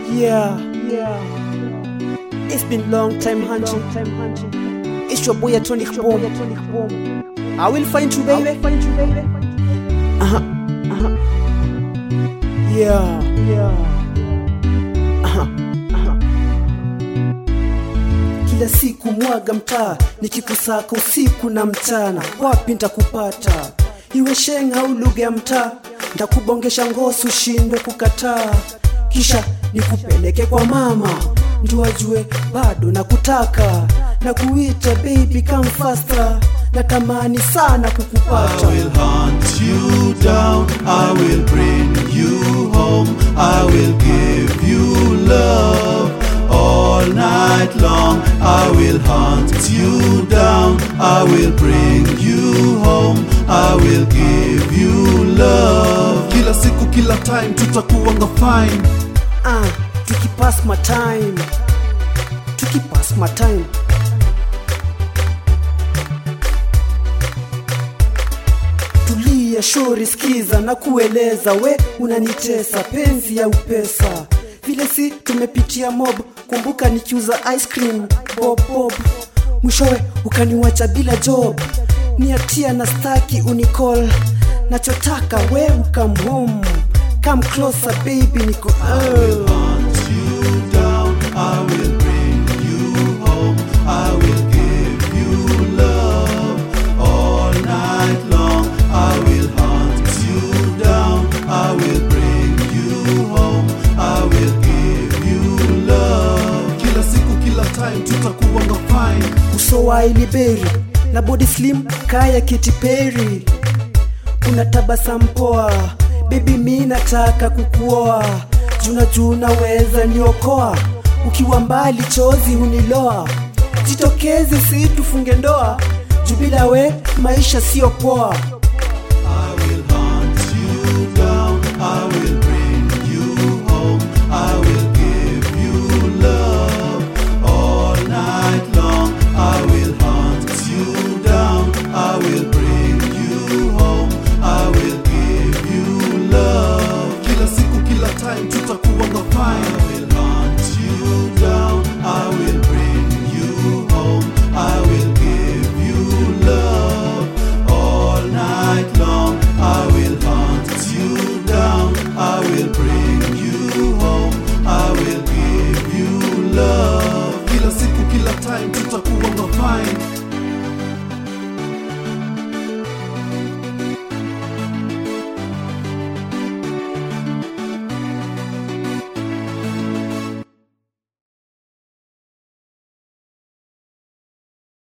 Yeah, yeah. It's been long time hunting. It's your boy Atomic Bomb. I will find you, baby. Uh-huh. Uh-huh. Yeah, yeah. Aha, aha. Kila siku mwaga mtaa nikikusaka usiku na mchana, wapi ntakupata? Iwe sheng au lugha ya mtaa, ntakubongesha ngosi ushindwe kukataa, kisha nikupeleke kwa mama ndio ajue bado nakutaka na kuita baby come faster, natamani sana I kukupata. will hunt you down, I will bring you home, I will give you love all night long. I will hunt you down, I will bring you home, I will give you love. Kila siku, kila time tutakuwanga fine. Ah, tukipass my time, tukipass my time. Tulia shori, skiza na kueleza, we unanitesa penzi ya upesa, vile si tumepitia mob. Kumbuka nikiuza ice cream bob bob, mwishowe ukaniwacha bila job. Niatia na staki unicall, nachotaka we ukam home, come closer baby, niko oh. hunt you down. I will bring you home. I will give you love all night long. I will hunt you down. I will bring you home. I will give you love. Kila siku, kila time tutakuwanga fine. uso wa iliberi na body slim kaya Katy Perry, una tabasamu poa baby, mi nataka kukuoa, juna juna weza niokoa, ukiwa mbali chozi huniloa, jitokeze si tufunge ndoa, juu bila we maisha sio poa. I will hunt you down. I will bring you home. I will give you love all night long. I will hunt you down. I will bring you home. I will give you love. Kila siku, kila time tutakuwanga fine. I will hunt you down.